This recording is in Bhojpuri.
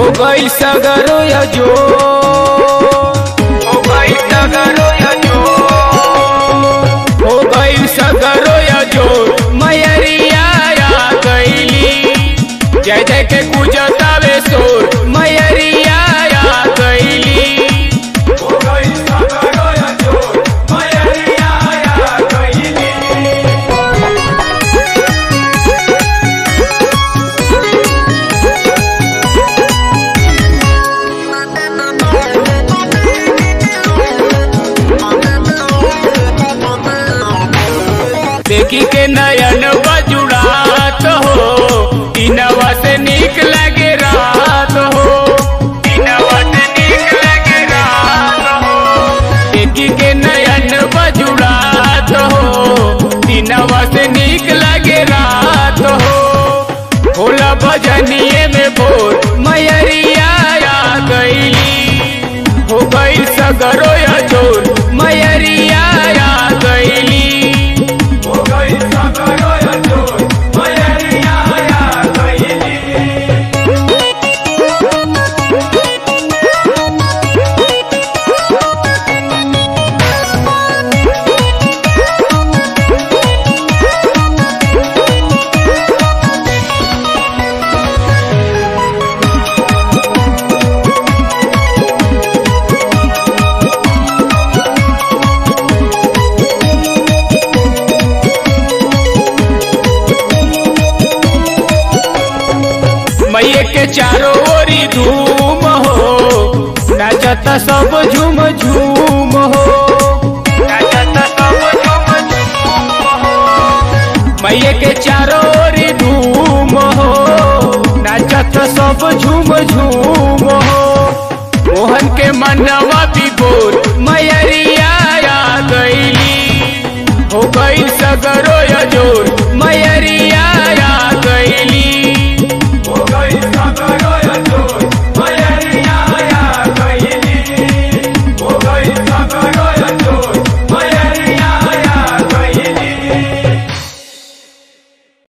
हो गई सगरो या जो हो गई सगरो या जो हो गई सगरो या जो मैरिया आ गईली जय जय के गुजतावे सोर मैरिया आ गईली हो गई सगरो या जो मैरिया आ गईली देखी के नयन बजुड़ात हो इनवा से निक लगे रात हो इनवा से निक लगे रात हो देखी के नयन बजुड़ात हो इनवा से निक लगे रात हो होला भजनिए में भोर मैरिया आ गईली हो गई सगरो या चोर मैरिया आ गईली हो गई सगरो या चोर मैरिया आ गईली मैये के चारों ओरी धूम हो नाचत सब झूम झूम हो नाचत सब झूम झूम हो मैये के चारों ओरी धूम हो नाचत सब झूम झूम हो मोहन के मन